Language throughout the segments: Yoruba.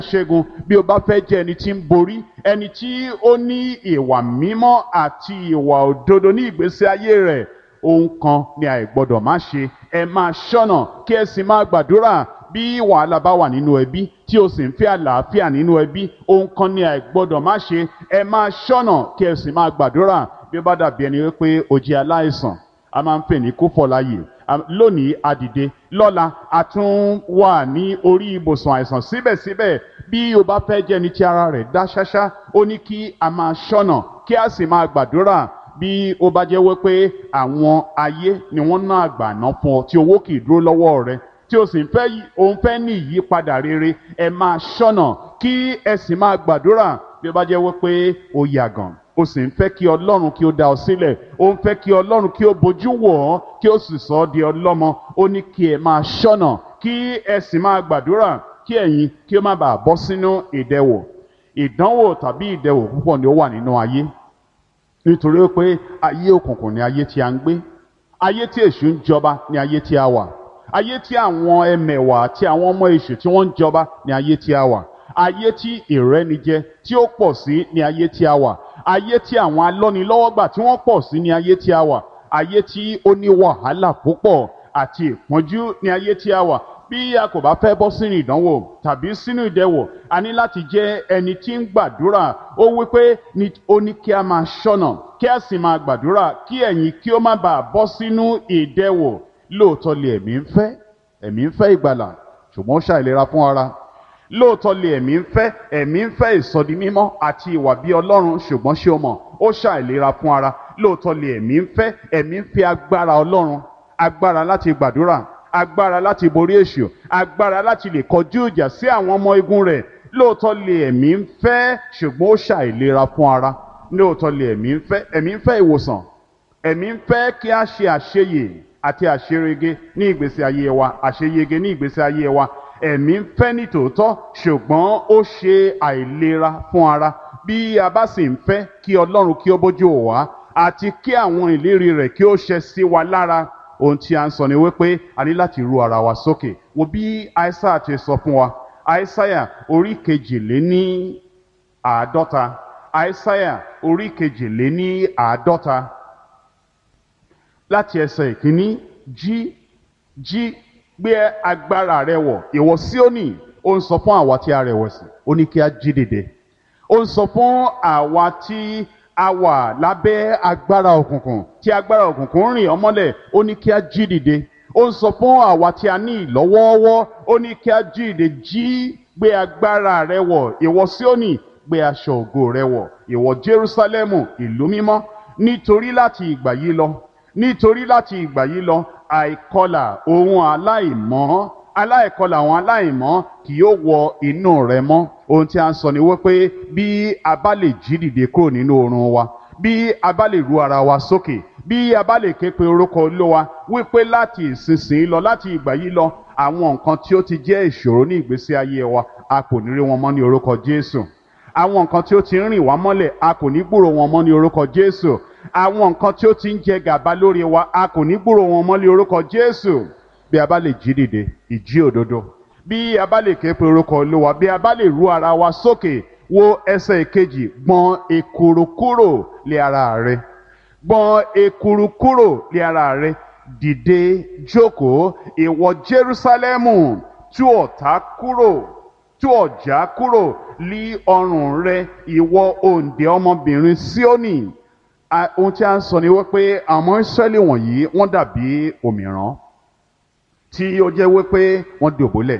ṣẹ́gun bí o bá fẹ́ jẹ́ ẹni tí ń borí ẹni tí ó ní ìwà mímọ́ àti ìwà òdodo ní ìgbésí ayé rẹ̀ ohun kan ni àìgbọ́dọ̀ má ṣe ẹ máa ṣọ́nà kí ẹ sì máa gbàdúrà bí wàhálà bá wà nínú ẹbí tí o sì ń fẹ́ àlàáfíà nínú ẹbí ohun kan ni àìgbọ́dọ̀ má ṣe ẹ máa ṣọ́nà kí ẹ sì máa gbàdúrà bí ó bá dàbí ẹni wípé o jẹ́ aláìsàn a máa ń pè ní kófọláyè lónìí adìde lọ́la a tún wà ní orí ibùsùn àìsàn síbẹ̀síbẹ̀ bí o bá fẹ́ jẹ́ ẹni tí ara rẹ̀ dá ṣáṣá ó ní kí a máa ṣọ́nà kí a sì máa gbàdúrà bí ó bá jẹ́ wípé àwọn ayé ni wọ́n ná àgbà ná fún ọ tí owó kì í dúró lọ́wọ́ rẹ tí o sì ń fẹ́ òun fẹ́ ní ìyípadà rere ẹ máa ṣọ́nà kí ẹ sì máa gbàdúrà bí ó bá jẹ́ wípé o yàgàn o sì ń fẹ́ kí ọlọ́run kí ó dá ọ sílẹ̀ o ń fẹ́ kí ọlọ́run kí ó bójú wò ọ́ kí ó sì sọ ọ́ di ọlọ́mọ ó ní kí ẹ máa ṣọ́nà kí ẹ sì máa gbàdúrà kí ẹ̀yin kí ó má bàa bọ́ sínú ìdẹwò ìdánwò tàbí ìdẹwò púpọ̀ ni ó wà nínú ayé nítorí pé ayé òkùnkùn ni ayé tí a ń gbé ayé tí èṣù ń jọba ni ayé tí a wà ayé tí àwọn ẹmẹ̀wà àti àwọn ọmọ èṣù tí wọ́n ń jọba ni ayé tí a wà ayé tí ìrẹ́nijẹ tí ó pọ̀ sí ni ayé tí a wà ayé tí àwọn alọ́nilọ́wọ́gbà tí wọ́n pọ̀ sí ní ayé tí a wà ayé tí ó ní wàhálà púpọ̀ àti ìpọ́njú ní ayé tí a wà bí a kò bá fẹ́ bọ́ sínú ìdánwò tàbí sínú ìdẹwò a ní láti jẹ́ ẹni tí ń gbàdúrà ó wí pé ó ní kí a máa ṣọ́nà kí a sì máa gbàdúrà kí ẹ̀yin kí ó má bàa bọ́ sínú ìdẹwò lóòótọ́ lè ẹ̀mí ń fẹ́ ẹ̀mí ń fẹ́ ìgbàlà ṣùgbọ́n ó ṣàìlera fún ara lóòótọ́ lè ẹ̀mí ń fẹ́ ẹ̀mí ń fẹ́ ìsọdi mímọ́ àti ìwà bí ọlọ́run ṣùgbọ́n ṣé o mọ̀ ó ṣàìlera fún ara lóòótọ́ lè ẹ̀mí ń fẹ́ ẹ̀mí ń fẹ́ agbára ọlọ́run agbára láti gbàdúrà agbára láti borí èṣù agbára láti lè kọjú ìjà sí àwọn ọmọ igun rẹ̀ lóòótọ́ lè ẹ̀mí ń fẹ́ ṣùgbọ́n ó ṣàìlera fún ara lóòótọ́ lè ẹ̀mí ń fẹ́ ẹ̀mí ń fẹ́ ìwòsàn ẹ̀mí ń fẹ́ kí a ṣe àṣeyè àti àṣerege ní ìgbésí ayé wa àṣeyege ní ìgbésí ayé wa ẹ̀mí ń fẹ́ ní tòótọ́ ṣùgbọ́n ó ṣe àìlera fún ara bí a bá sì ń fẹ́ kí ọlọ́run kí ó bójú wò wá àti kí àwọn ìlérí rẹ̀ kí ó ṣẹ sí wa lára ohun tí a ń sọ ni wípé a ní láti ru ara wa sókè wo bí aísáyà ti sọ fún wa aísáyà orí kejìléní àádọ́ta aísáyà orí kejìléní àádọ́ta láti ẹsẹ̀ ìkíní jí jí gbé agbára rẹ wọ̀ ìwọ Síónì ó ń sọ fún àwa tí a rẹ̀wẹ̀sì ó ní kí a jí dìde ó ń sọ fún àwa tí a wà lábẹ́ agbára òkùnkùn tí agbára òkùnkùn rìn ọmọlẹ̀ ó ní kí a jí dìde ó ń sọ fún àwa tí a ní ìlọ́wọ́ọ́wọ́ ó ní kí a jí dìde jí gbé agbára rẹ wọ̀ ìwọ Síónì gbé aṣọ ògo rẹ wọ̀ ìwọ Jerúsálẹ́mù ìlú mímọ́ nítorí láti ìgbà yìí lọ nítorí láti ìgbà yìí lọ àìkọlà ohun aláìmọ́ aláìkọlà àwọn aláìmọ́ kì yóò wọ inú rẹ mọ́ ohun tí a ń sọ ni wípé bí a bá lè jí dìde kúrò nínú oorun wa bí a bá lè ru ara wa sókè bí a bá lè ké pe orúkọ Olúwa wípé láti ìsinsìnyí lọ láti ìgbà yìí lọ àwọn nǹkan tí ó ti jẹ́ ìṣòro ní ìgbésí ayé wa a kò ní rí wọn mọ́ ní orúkọ Jésù àwọn nǹkan tí ó ti ń rìn wá mọ́lẹ̀ a kò ní gbúrò wọn mọ́ ní orúkọ Jésù àwọn nǹkan tí ó ti ń jẹ gàba lórí wa a kò ní gbúrò wọn mọ́ ní orúkọ Jésù bí a bá lè jí dìde ìjí òdodo bí a bá lè ké pe orúkọ Olúwa bí a bá lè ru ara wa sókè wo ẹsẹ̀ ìkejì gbọ̀n ekuru kúrò lé ara rẹ gbọ̀n ekuru kúrò lé ara rẹ dìde jókòó ìwọ Jerúsálẹ́mù tú ọ̀tá kúrò tú ọ̀já kúrò lí ọrùn rẹ ìwọ òǹdè ọmọbìnrin Síónì ohun tí a ń sọ ni wípé àwọn Ísírẹ́lì wọ̀nyí wọ́n dàbí òmìrán tí ó jẹ́ wípé wọ́n dòbólẹ̀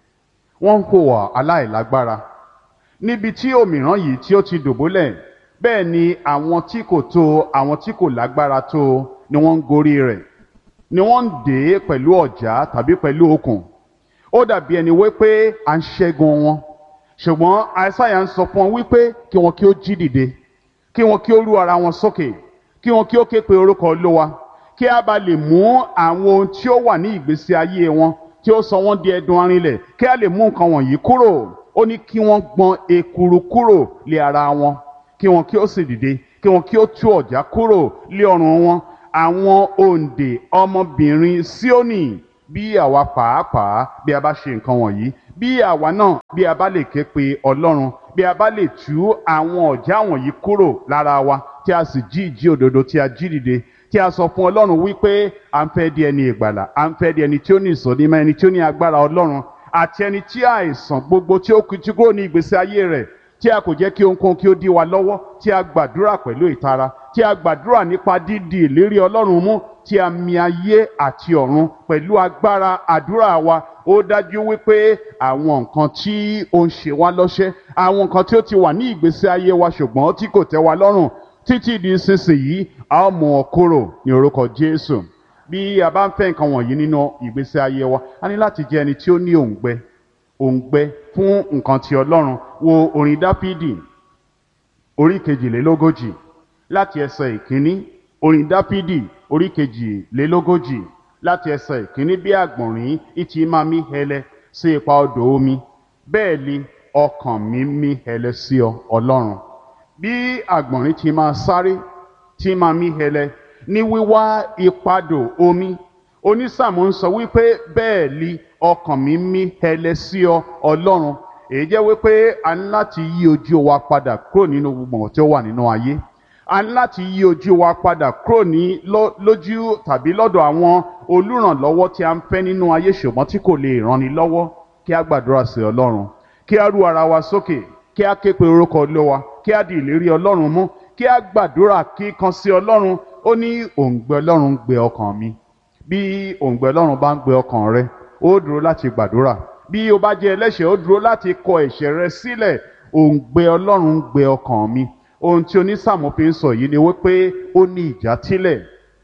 wọ́n ń hùwà aláìlágbára níbi tí òmìrán yìí tí ó ti dòbólẹ̀ bẹ́ẹ̀ ni àwọn tí kò tó àwọn tí kò lágbára tó ni wọ́n ń gorí rẹ̀ ni wọ́n ń dè é pẹ̀lú ọ̀já tàbí pẹ̀lú okùn ó dàbí ẹni wípé à ń ṣẹ́gun wọn ṣùgbọ́n àìsáyà ń sọ fún wọn wípé kí wọn kí ó jí dìde kí wọn kí ó rú ara wọn sókè kí wọn kí ó ké pe orúkọ Olúwa kí a bá lè mú àwọn ohun tí ó wà ní ìgbésí ayé wọn tí ó sọ wọn di ẹdun arinlẹ̀ kí a lè mú nǹkan wọ̀nyí kúrò ó ní kí wọ́n gbọ̀n ekuru kúrò lé ara wọn kí wọn kí ó sì dìde kí wọn kí ó tú ọ̀já kúrò lé ọrùn wọn àwọn òǹdè ọmọbìnrin Síónì bí àwa pàápàá bí a bá ṣe nǹkan wọ̀nyí bí àwa náà bí a bá lè ké pe ọlọ́run bí a bá lè tú àwọn ọ̀já wọ̀nyí kúrò lára wa tí a sì jí ìjí òdodo tí a jí dìde tí a sọ fún ọlọ́run wípé à ń fẹ́ di ẹni ìgbàlà à ń fẹ́ di ẹni tí ó ní ìsọdímọ̀ ẹni tí ó ní agbára ọlọ́run àti ẹni tí àìsàn gbogbo tí ó ti kúrò ní ìgbésí ayé rẹ̀ tí a kò jẹ́ kí ohunkóhun kí ó dí wa lọ́wọ́ tí a gbàdúrà pẹ̀lú ìtara tí a gbàdúrà nípa dídi ìlérí ọlọ́run mú tí a mi ayé àti ọ̀run pẹ̀lú agbára àdúrà wa ó dájú wípé àwọn nǹkan tí ó ń ṣe wá lọ́ṣẹ́ àwọn nǹkan tí ó ti wà ní ìgbésí ayé wa ṣùgbọ́n tí kò tẹ́ wa lọ́rùn títí di sísìnyí a ó mú ọ kúrò ní orúkọ Jésù bí a bá ń fẹ́ nǹkan wọ̀nyí nínú ìgbésí ayé wa a ní láti jẹ́ ẹni tí ó ní òǹgbẹ òǹgbẹ fún nǹkan ti Ọlọ́run wo orin Dáfídì orí kejìlélógójì láti ẹsẹ̀ ìkíní orin Dáfídì orí kejìlélógójì láti ẹsẹ̀ ìkíní bí àgbọ̀nrín ìtì máa mí hẹlẹ sí ipa odò omi bẹ́ẹ̀ ni ọkàn mi mí hẹlẹ sí ọ Ọlọ́run bí àgbọ̀nrín ti máa sáré tí máa mí hẹlẹ ní wíwá ipadò omi onísàmù ń sọ wípé bẹ́ẹ̀ ni ọkàn mi mí hẹlẹ sí ọ Ọlọ́run èyí jẹ́ wípé a ní láti yí ojú wa padà kúrò nínú gbogbo tí ó wà nínú ayé a ní láti yí ojú wa padà kúrò ní lójú tàbí lọ́dọ̀ àwọn olùrànlọ́wọ́ tí a ń fẹ́ nínú ayé ṣùgbọ́n tí kò lè ranni lọ́wọ́ kí a gbàdúrà sí Ọlọ́run kí a rú ara wa sókè kí a ké pe orúkọ Olúwa kí a di ìlérí Ọlọ́run mú kí a gbàdúrà kíkan sí Ọlọ́run ó ní òǹgbẹ Ọlọ́run ń gbé ọkàn mi bí òǹgbẹ Ọlọ́run bá ń gbé ọkàn rẹ ó dúró láti gbàdúrà bí o bá jẹ́ ẹlẹ́ṣẹ̀ ó dúró láti kọ ẹ̀ṣẹ̀ rẹ sílẹ̀ òǹgbẹ Ọlọ́run ń gbé ọkàn mi ohun tí onísàmù fi ń sọ yìí ni wípé ó ní ìjátílẹ̀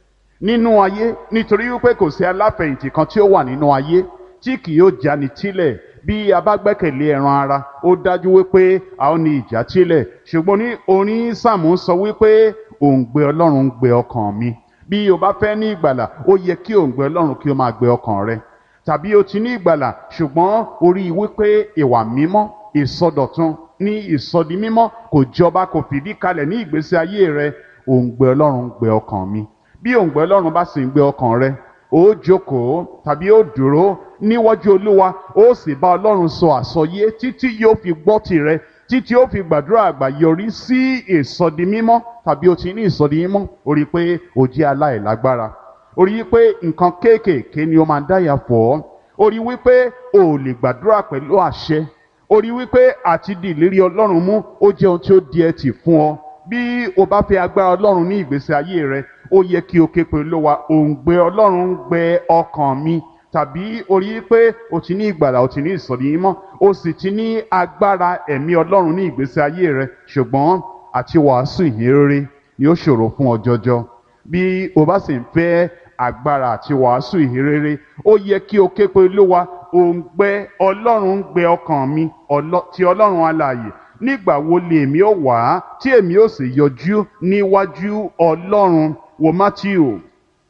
nínú ayé nítorí wípé kò sí aláfẹ̀yìntì kan tí ó wà nínú ayé tí kì yóò jáni tílẹ̀ bí a bá gbẹ́kẹ̀lé ẹran ara ó dájú wípé a ó ní ìjátílẹ̀ ṣùgbọ́n ní onísàmù sọ wípé òǹgbẹ Ọlọ́run ń gbé ọkàn mi bí o bá fẹ́ ní ìgbàlà ó yẹ kí òǹgbẹ Ọlọ́run kí ó máa gbé ọkàn rẹ tàbí o ti ní ìgbàlà ṣùgbọ́n o rí i wípé ìwà mímọ́ ìsọdọ̀tun ní ìsọdi mímọ́ kò jọba kò fìdí kalẹ̀ ní ìgbésí ayé rẹ òǹgbẹ Ọlọ́run ń gbé ọkàn mi bí òǹgbẹ Ọlọ́run bá sì ń gbé ọkàn rẹ ó jókòó tàbí ó dúró níwájú Olúwa ó sì bá Ọlọ́run sọ àsọyé títí yóò fi gbọ́ tirẹ̀ títí ó fi gbàdúrà àgbà yọrí sí ìsọdi mímọ́ tàbí o ti ní ìsọdi mímọ́ o rí i pé o jẹ́ aláìlágbára o rí i pé nǹkan kéékèèké ni ó máa ń dáyà fọ́ ọ́ o rí i wípé o ò lè gbàdúrà pẹ̀lú àṣẹ o rí i wípé àti di ìlérí Ọlọ́run mú ó jẹ́ ohun tí ó di ẹtì fún ọ bí o bá fẹ́ agbára Ọlọ́run ní ìgbésí ayé rẹ ó yẹ kí o ké pe Olúwa òǹgbẹ Ọlọ́run ń gbẹ ọkàn mi tàbí o rí i pé o ti ní ìgbàlà o ti ní ìsọ̀rí mímọ́ o sì ti ní agbára ẹ̀mí Ọlọ́run ní ìgbésí ayé rẹ ṣùgbọ́n àti wàásù ìhìnrere ni ó ṣòro fún ọ jọjọ bí o bá sì ń fẹ́ agbára àti wàásù ìhìnrere ó yẹ kí o ké pe Olúwa òǹgbẹ Ọlọ́run ń gbẹ ọkàn mi ti Ọlọ́run alààyè nígbà wo lè èmi ó wá tí èmi ó sì yọjú níwájú Ọlọ́run wo Matthew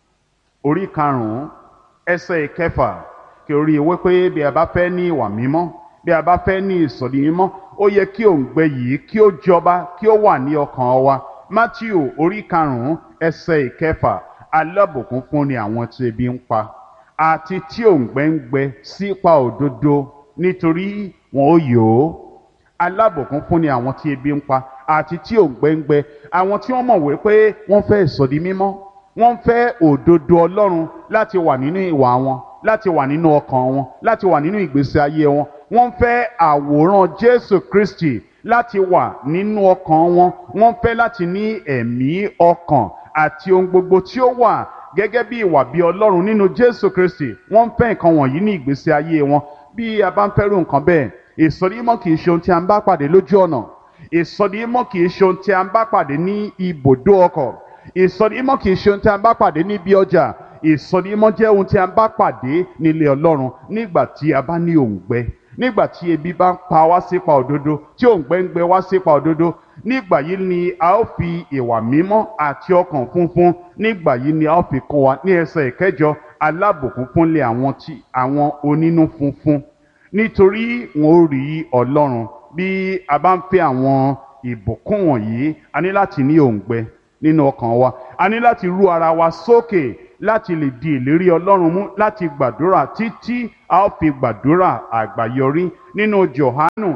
orí karùn-ún ẹsẹ̀ ìkẹfà kí o rí i wípé bí a bá fẹ́ ní ìwà mímọ́ bí a bá fẹ́ ní ìsọ̀dí mímọ́ ó yẹ kí òǹgbẹ yìí kí ó jọba kí ó wà ní ọkàn wa Matthew orí karùn-ún ẹsẹ̀ ìkẹfà alábùkún fún ni àwọn tí ebi ń pa àti tí òǹgbẹ ń gbẹ sípa òdodo nítorí wọn ó yó alábùkún fún ni àwọn tí ebi ń pa àti tí òǹgbẹ ń gbẹ àwọn tí wọ́n mọ̀ wípé wọ́n fẹ́ ìsọ̀dí mímọ́ wọ́n fẹ́ òdodo Ọlọ́run láti wà nínú ìwà wọn láti wà nínú ọkàn wọn láti wà nínú ìgbésí ayé wọn wọ́n fẹ́ àwòrán Jésù Kristi láti wà nínú ọkàn wọn wọ́n fẹ́ láti ní ẹ̀mí ọkàn àti ohun gbogbo tí ó wà gẹ́gẹ́ bí ìwà bí Ọlọ́run nínú Jésù Kristi wọ́n fẹ́ nǹkan wọ̀nyí ní ìgbésí ayé wọn bí a bá ń fẹ́rù nǹkan bẹ́ẹ̀ ìsọdímọ̀ kì í ṣe ohun tí a ń bá pàdé lójú ọ̀nà ìsọdímọ̀ kì í ṣe ohun tí a ń bá pàdé ní ibùdó ọkọ̀ ìsọdímọ̀ kì í ṣe ohun tí a ń bá pàdé níbi ọjà ìsọdímọ̀ jẹ́ ohun tí a ń bá pàdé nílé Ọlọ́run nígbà tí a bá ní òǹgbẹ nígbà tí ebi bá ń pa wá sípa òdodo tí òǹgbẹ ń gbẹ wá sípa òdodo nígbà yìí ni a ó fi ìwà mímọ́ àti ọkàn funfun nígbà yìí ni a ó fi kọ́ wa ní ẹsẹ̀ ìkẹjọ alábùkún fúnlẹ̀ àwọn tí àwọn onínú funfun nítorí wọn ó rí Ọlọ́run bí a bá ń fẹ́ àwọn ìbùkún wọ̀nyí a ní láti ní òǹgbẹ nínú ọkàn wa a ní láti rú ara wa sókè láti lè di ìlérí ọlọ́run mú láti gbàdúrà títí a ó fi gbàdúrà àgbáyọrí nínú Jòhánù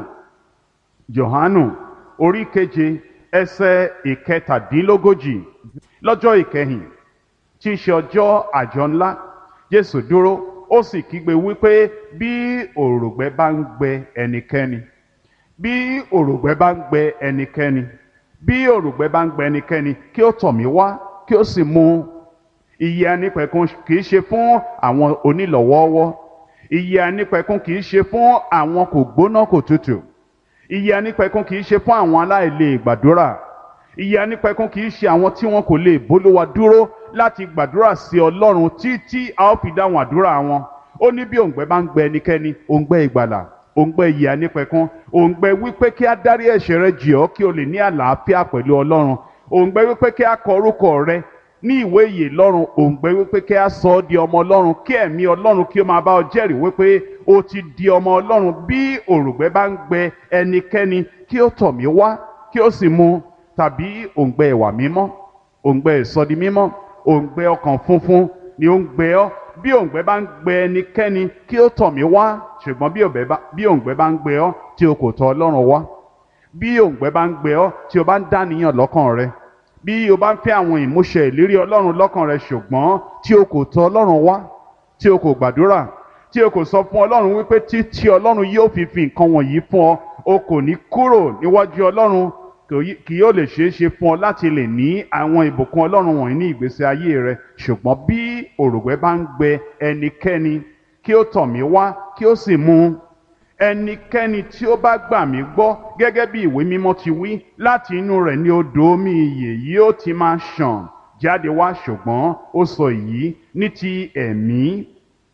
Jòhánù orí keje ẹsẹ̀ ìkẹtàdínlógójì lọ́jọ́ ìkẹyìn tí í ṣe ọjọ́ àjọ ńlá Jésù dúró ó sì kígbe wípé bí òrùngbẹ bá ń gbẹ ẹnikẹ́ni bí òrùngbẹ bá ń gbẹ ẹnikẹ́ni bí òrùngbẹ bá ń gbẹ ẹnikẹ́ni kí ó tọ̀ mí wá kí ó sì mu ìyè anípẹ̀kun kì í ṣe fún àwọn onílọ̀wọ́ọ́wọ́ ìyè anípẹ̀kun kì í ṣe fún àwọn kò gbóná kò tutù ìyè anípẹ̀kun kì í ṣe fún àwọn aláìlè gbàdúrà ìyè anípẹ̀kun kì í ṣe àwọn tí wọn kò lè bólúwa dúró láti gbàdúrà sí Ọlọ́run títí a ó fi dáhùn àdúrà wọn ó ní bí òǹgbẹ bá ń gbẹ ẹnikẹ́ni òǹgbẹ ìgbàlà òǹgbẹ ìyè anípẹ̀kun òǹgbẹ wípé kí á dárí ẹ̀ṣẹ̀ rẹ jì ọ́ kí o lè ní àlàáfíà pẹ̀lú Ọlọ́run òǹgbẹ wípé kí á kọ orúkọ rẹ ní ìwé ìyè lọ́run òǹgbẹ wípé kí á sọ ọ́ di ọmọ Ọlọ́run kí ẹ̀mí Ọlọ́run kí ó máa bá ọ jẹ́rìí wípé o ti di ọmọ Ọlọ́run bí òrùngbẹ bá ń gbẹ ẹnikẹ́ni kí ó tọ̀ mí wá kí ó sì mu tàbí òǹgbẹ ìwà mímọ́ òǹgbẹ ìsọdi mímọ́ òǹgbẹ ọkàn funfun ni ó ń gbẹ ọ́ bí òǹgbẹ bá ń gbẹ ẹnikẹ́ni kí ó tọ̀ mí wá ṣùgbọ́n bí òǹgbẹ bá ń gbẹ ọ́ tí o kò tọ̀ Ọlọ́run wá bí òǹgbẹ bá ń gbẹ ọ́ tí o bá ń dàníyàn lọ́kàn rẹ bí o bá ń fẹ́ àwọn ìmúṣẹ ìlérí Ọlọ́run lọ́kàn rẹ ṣùgbọ́n tí o kò tọ̀ Ọlọ́run wá tí o kò gbàdúrà tí o kò sọ fún Ọlọ́run wípé títí Ọlọ́run yóò fi fi nǹkan wọ̀nyí fún ọ o kò ní kúrò níwájú Ọlọ́run kì yóò lè ṣeé ṣe fún ọ láti lè ní àwọn ìbùkún Ọlọ́run wọ̀nyí ní ìgbésí ayé rẹ ṣùgbọ́n bí òrùngbẹ bá ń gbẹ ẹnikẹ́ni kí ó tọ̀ mí wá kí ó sì mu ẹnikẹ́ni tí ó bá gbà mí gbọ́ gẹ́gẹ́ bí ìwé mímọ́ ti wí láti inú rẹ̀ ní odò omi ìyè yóò ti máa ṣàn jáde wá ṣùgbọ́n ó sọ èyí ní ti ẹ̀mí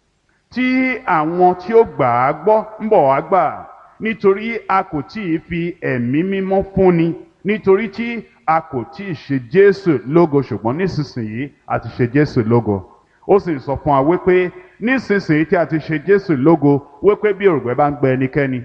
tí àwọn tí ó gbà á gbọ́ ń bọ̀ wá gbà nítorí a kò tí ì fi ẹ̀mí mímọ́ fúnni nítorí tí a kò tí ì ṣe Jésù lógo ṣùgbọ́n nísinsìnyí a ti ṣe Jésù lógo ó sì sọ fún wa wípé nísinsìnyí tí a ti ṣe Jésù lógo wípé bí òrùngbẹ bá ń gbẹ ẹnikẹ́ni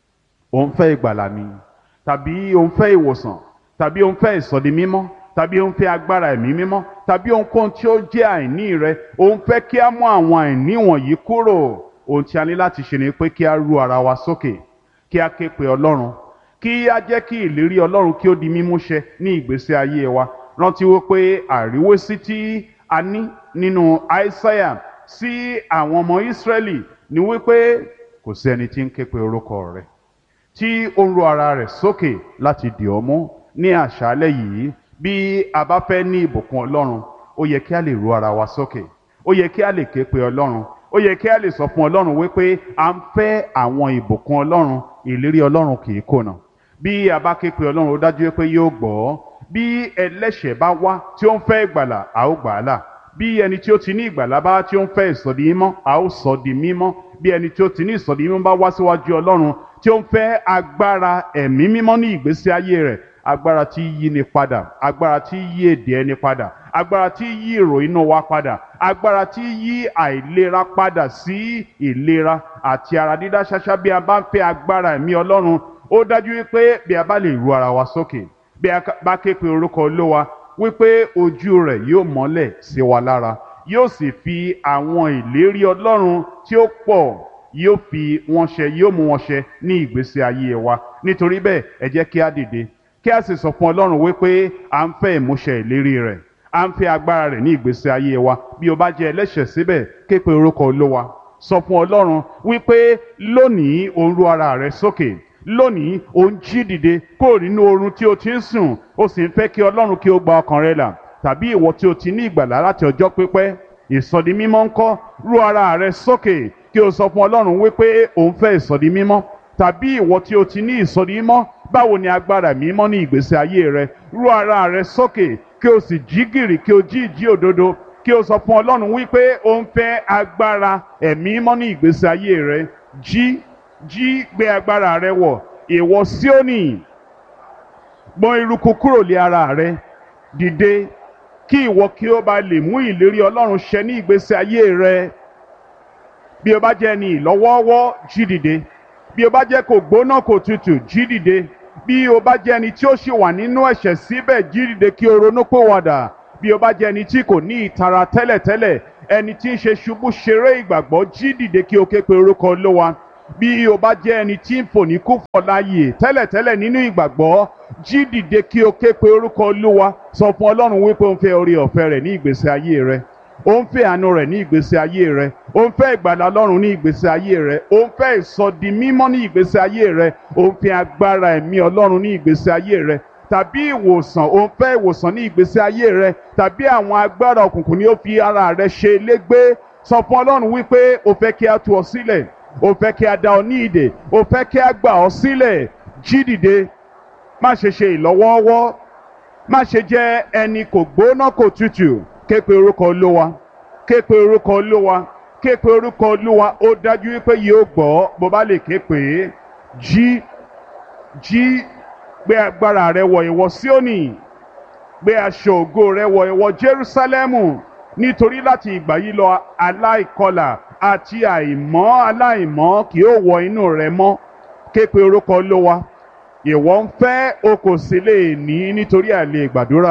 òun fẹ́ ìgbàlà ni tàbí òun fẹ́ ìwòsàn tàbí òun fẹ́ ìsọdi mímọ́ tàbí òun fẹ́ agbára ẹ̀mí mímọ́ tàbí ohunkóhun tí ó jẹ́ àìní rẹ òun fẹ́ kí a mú àwọn àìní wọ̀nyí kúrò ohun tí a ní láti ṣe ni pé kí a ru ara wa sókè kí a ké pe Ọlọ́run kí a jẹ́ kí ìlérí Ọlọ́run kí ó di mímúṣẹ ní ìgbésí ayé wa rántí wípé àríwésí tí a ní nínú Aísáyà sí àwọn ọmọ Ísírẹ́lì ni wípé kò sí ẹni tí ń ké pe orúkọ rẹ̀ tí ó ń ro ara rẹ̀ sókè láti dì ọ́ mú ní àṣálẹ́ yìí bí a bá fẹ́ ní ìbùkún Ọlọ́run ó yẹ kí a lè ro ara wa sókè ó yẹ kí a lè ké pe Ọlọ́run ó yẹ kí a lè sọ fún Ọlọ́run wípé à ń fẹ́ àwọn ìbùkún Ọlọ́run ìlérí Ọlọ́run kì í kùnà bí a bá ké pe Ọlọ́run ó dájú pé yóò gbọ́ bí ẹlẹ́ṣẹ̀ bá wá tí ó ń fẹ́ ìgbàlà a ó gbà á là bí ẹni tí ó ti ní ìgbàlà bá tí ó ń fẹ́ ìsọdi mímọ́ a ó sọ di mímọ́ bí ẹni tí ó ti ní ìsọdi mímọ́ bá wá síwájú Ọlọ́run tí ó ń fẹ́ agbára ẹ̀mí mímọ́ ní ìgbésí ayé rẹ̀ agbára tí yí ni padà agbára tí yí èdè ẹni padà agbára tí yí èrò inú wa padà agbára tí yí àìlera padà sí ìlera àti ara dídá ṣáṣá bí a bá ń fẹ́ agbára ẹ̀mí Ọlọ́run ó dájú wípé bí a bá lè ru ara wa sókè bí a bá ké pe orúkọ Olúwa wípé ojú rẹ̀ yóò mọ́lẹ̀ sí wa lára yóò sì fi àwọn ìlérí Ọlọ́run tí ó pọ̀ yóò fi wọn ṣẹ yóò mú wọn ṣẹ ní ìgbésí ayé wa nítorí bẹ́ẹ̀ ẹ jẹ́ kí a dìde kí a sì sọ fún Ọlọ́run wípé à ń fẹ́ ìmúṣẹ ìlérí rẹ̀ à ń fẹ́ agbára rẹ̀ ní ìgbésí ayé wa bí o bá jẹ́ ẹlẹ́ṣẹ̀ síbẹ̀ ké pe orúkọ Olúwa sọ fún Ọlọ́run wípé lónìí o ń ru ara rẹ sókè lónìí o ń jí dìde kúrò nínú oorun tí o ti ń sùn o sì ń fẹ́ kí Ọlọ́run kí o gba ọkàn rẹ là tàbí ìwọ tí o ti ní ìgbàlá láti ọjọ́ pípẹ́ ìsọdi mímọ́ ńkọ́ ru ara rẹ sókè kí o sọ fún Ọlọ́run wípé o ń fẹ́ ìsọdi mímọ́ tàbí ìwọ tí o ti ní ìsọdi mímọ́ báwo ni agbára mímọ́ ní ìgbésí ayé rẹ ru ara rẹ sókè kí o sì jí gìrì kí o jí ìjí òdodo kí o sọ fún Ọlọ́run wípé o ń fẹ́ agbára ẹ̀mí mímọ́ ní ìgbésí ayé rẹ jí jí gbé agbára rẹ wọ̀ ìwọ Síónì gbọ̀n eruku kúrò lé ara rẹ dìde kí ìwọ kí o bá lè mú ìlérí Ọlọ́run ṣẹ ní ìgbésí ayé rẹ bí o bá jẹ́ ẹni ìlọ́wọ́ọ́wọ́ jí dìde bí o bá jẹ́ kò gbóná kò tutù jí dìde bí o bá jẹ́ ẹni tí ó ṣì wà nínú ẹ̀ṣẹ̀ síbẹ̀ jí dìde kí o ronú pòwàdà bí o bá jẹ́ ẹni tí kò ní ìtara tẹ́lẹ̀tẹ́lẹ̀ ẹni tí ń ṣe ṣubú ṣeré ìgbàgbọ́ jí dìde kí o ké pe orúkọ olówa bí o bá jẹ́ ẹni tí ń fò ní kúfọ̀ láàyè tẹ́lẹ̀tẹ́lẹ̀ nínú ìgbàgbọ́ jí dìde kí o ké pe orúkọ olúwa sọ fún ọlọ́run wípé o ń fẹ́ orí ọ̀fẹ́ rẹ̀ ní ìgbésí ayé rẹ o ń fẹ́ àánú rẹ̀ ní ìgbésí ayé rẹ o ń fẹ́ ìgbàlà ọlọ́run ní ìgbésí ayé rẹ o ń fẹ́ ìsọdi mímọ́ ní ìgbésí ayé rẹ o ń fẹ́ agbára ẹ̀mí ọlọ́run ní ìgbésí ayé rẹ tàbí ìwòsàn o ń fẹ́ ìwòsàn ní ìgbésí ayé rẹ tàbí àwọn agbára òkùnkùn ni ó fi ara rẹ ṣe légbé sọ fún ọlọ́run wípé o fẹ́ kí a tú ọ sílẹ̀ o fẹ́ kí a dá ọ ní ìdè o fẹ́ kí a gbà ọ sílẹ̀ jí dìde má ṣe ṣe ìlọ́wọ́ọ́wọ́ má ṣe jẹ́ ẹni kò gbóná kò tutù ké pe orúkọ olówa ké pe orúkọ olówa ké pe orúkọ olúwa ó dájú wípé yóò gbọ́ bó bá lè ké pè é jí jí gbé agbára rẹ wọ̀ ìwọ Síónì gbé aṣọ ògo rẹ wọ̀ ìwọ Jerúsálẹ́mù nítorí láti ìgbà yìí lọ aláìkọlà àti àìmọ́ aláìmọ́ kì yóò wọ inú rẹ mọ́ ké pe orúkọ olówa ìwọ ń fẹ́ o kò sì lè ní nítorí àìlè gbàdúrà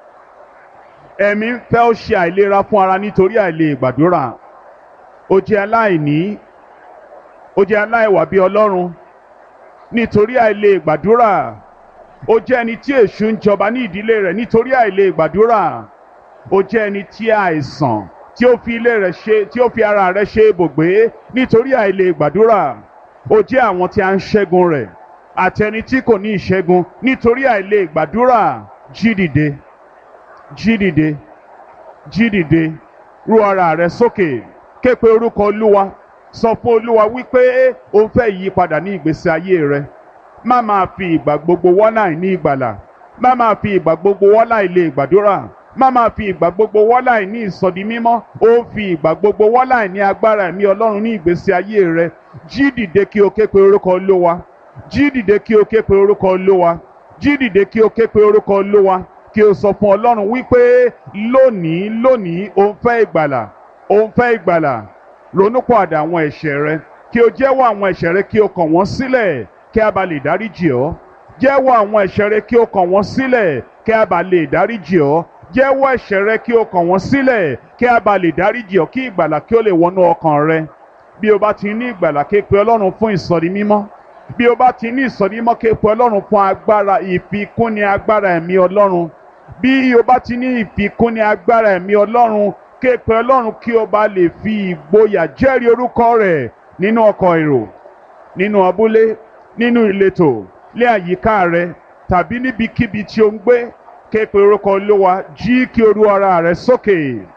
ẹ̀mí ń fẹ́ ó ṣe àìlera fún ara nítorí àìlè gbàdúrà ó jẹ́ aláìní ó jẹ́ aláìwà bí ọlọ́run nítorí àìlè gbàdúrà ó jẹ́ ẹni tí èṣù ń jọba ní ìdílé rẹ̀ nítorí àìlè gbàdúrà ó jẹ́ ẹni tí àìsàn tí ó fi ilé rẹ̀ ṣe tí ó fi ara rẹ̀ ṣe ibùgbé nítorí àìlè gbàdúrà ó jẹ́ àwọn tí a ń ṣẹ́gun rẹ̀ àti ẹni tí kò ní ìṣẹ́gun nítorí àìlè gbàdúrà jí dìde jí dìde jí dìde rú ara rẹ sókè ké pe orúkọ olúwa sọ fún olúwa wípé o fẹ́ ìyípadà ní ìgbésí ayé rẹ má máa fi ìgbà gbogbo wọ́nà ní ìgbàlà má máa fi ìgbà gbogbo wọ́nà ilé ìgbàdúrà má máa fi ìgbà gbogbo wọ́nà ní ìsọdi mímọ́ ó fi ìgbà gbogbo wọ́nà ní agbára ẹ̀mí ọlọ́run ní ìgbésí ayé rẹ jí dìde kí o ké pe orúkọ olúwa jí dìde kí o ké pe orúkọ olúwa jí dìde kí o ké pe orúkọ olúwa kí o sọ fún ọlọ́run wípé lónìí lónìí o ń fẹ́ ìgbàlà o ń fẹ́ ìgbàlà ronúpọ̀àdà àwọn ẹ̀ṣẹ̀ rẹ kí o jẹ́wọ́ àwọn ẹ̀ṣẹ̀ rẹ kí o kàn wọ́n sílẹ̀ kí a bá lè dáríjì ọ́ jẹ́wọ́ àwọn ẹ̀ṣẹ̀ rẹ kí o kàn wọ́n sílẹ̀ kí a bá lè dáríjì ọ́ jẹ́wọ́ ẹ̀ṣẹ̀ rẹ kí o kàn wọ́n sílẹ̀ kí a bá lè dáríjì ọ́ kí ìgbàlà kí o lè wọnú ọkàn rẹ bí o bá ti ní ìgbàlà ké pe ọlọ́run fún ìsọ̀rí mímọ́ bí o bá ti ní ìsọ̀rí mímọ́ ké pe ọlọ́run fún agbára ìfikúnni agbára ẹ̀mí ọlọ́run bí o bá ti ní ìfikúnni agbára ẹ̀mí ọlọ́run ké pe ọlọ́run kí o bá lè fi ìgboyà jẹ́rìí orúkọ rẹ̀ nínú ọkọ̀ èrò nínú abúlé nínú ìletò lé àyíká rẹ tàbí níbikíbi tí o ń gbé ké pe orúkọ olúwa jí kí o rú ara rẹ sókè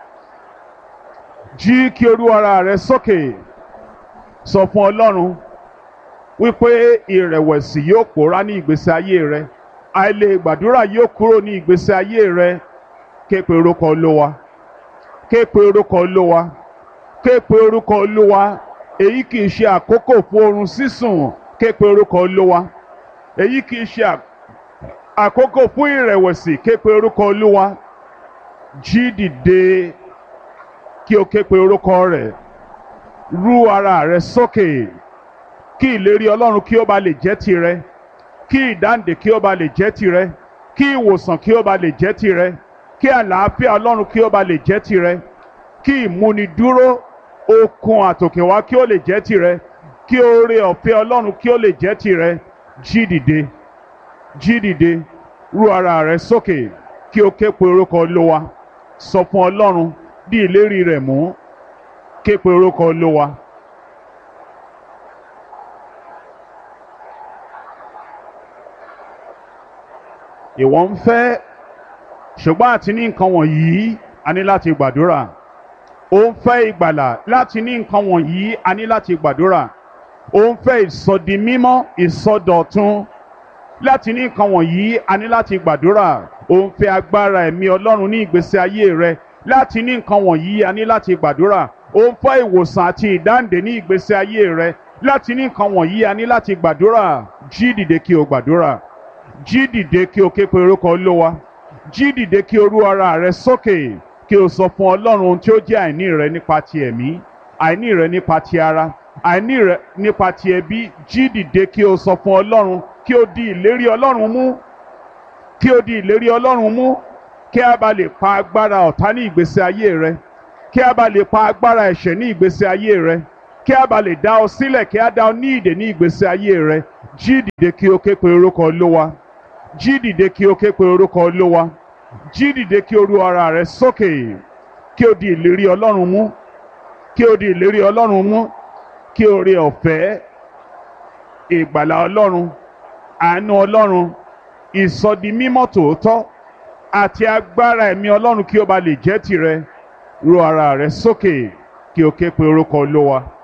jí kí o rú ara rẹ sókè sọ fún ọlọ́run wípé ìrẹ̀wẹ̀sì yóò pòórá ní ìgbésí ayé rẹ àìlè gbàdúrà yóò kúrò ní ìgbésí ayé rẹ ké pe orúkọ olúwa ké pe orúkọ olúwa ké pe orúkọ olúwa èyí kì í ṣe àkókò fún oorun sísùn ké pe orúkọ olúwa èyí kì í ṣe àkókò fún ìrẹ̀wẹ̀sì ké pe orúkọ olúwa jí dìde kí o ké pe orúkọ rẹ̀ rú ara rẹ sókè kí ìlérí ọlọ́run kí ó ba lè jẹ́ tirẹ̀ kí ìdáǹdè kí ó ba lè jẹ́ tirẹ̀ kí ìwòsàn kí ó ba lè jẹ́ tirẹ̀ kí àlàáfíà ọlọ́run kí ó ba lè jẹ́ tirẹ̀ kí ìmúnidúró okun àtòkèwá kí ó lè jẹ́ tirẹ̀ kí oore ọ̀fẹ́ ọlọ́run kí ó lè jẹ́ tirẹ̀ jí dìde jí dìde rú ara rẹ sókè kí o ké pe orúkọ olówa sọ fún ọlọ́run bí ìlérí rẹ̀ mú ké pe orúkọ olówa. ìwọ ń fẹ́ ṣùgbọ́n àti ní nǹkan wọ̀nyí a ní láti gbàdúrà ó ń fẹ́ ìgbàlà láti ní nǹkan wọ̀nyí a ní láti gbàdúrà ó ń fẹ́ ìsọdi mímọ́ ìsọdọ̀tun láti ní nǹkan wọ̀nyí a ní láti gbàdúrà ó ń fẹ́ agbára ẹ̀mí ọlọ́run ní ìgbésí ayé rẹ láti ní nǹkan wọ̀nyí a ní láti gbàdúrà ó ń fẹ́ ìwòsàn àti ìdáǹdè ní ìgbésí ayé rẹ láti ní nǹkan wọ̀nyí a ní láti gbàdúrà jí dìde kí o gbàdúrà jí dìde kí o ké pe orúkọ olówa jí dìde kí o rú ara rẹ sókè kí o sọ fún ọlọ́run ohun tí ó jẹ́ àìní rẹ nípa ti ẹ̀mí àìní rẹ nípa ti ara àìní rẹ nípa ti ẹbí jí dìde kí o sọ fún ọlọ́run kí o di ìlérí ọlọ́run mú kí o di ìlérí ọlọ́run mú kí a bá lè pa agbára ọ̀tá ní ìgbésí ayé rẹ kí a bá lè pa agbára ẹ̀ṣẹ̀ ní ìgbésí ayé rẹ kí a bá lè dá ọ sílẹ̀ kí a dá ọ ní ìdè ní ìgbésí ayé rẹ jí dìde kí o ké pe orúkọ olówa jí dìde kí o ké pe orúkọ olówa jí dìde kí o ru ara rẹ sókè kí o di ìlérí ọlọ́run mú kí o di ìlérí ọlọ́run mú kí o rí ọ̀fẹ́ ìgbàlà ọlọ́run àánú ọlọ́run ìsọdimímọ́ tòótọ́ àti agbára ẹ̀mí ọlọ́run kí o bá lè jẹ́ tirẹ̀ ru ara rẹ sókè kí o ké pe orúkọ olówa.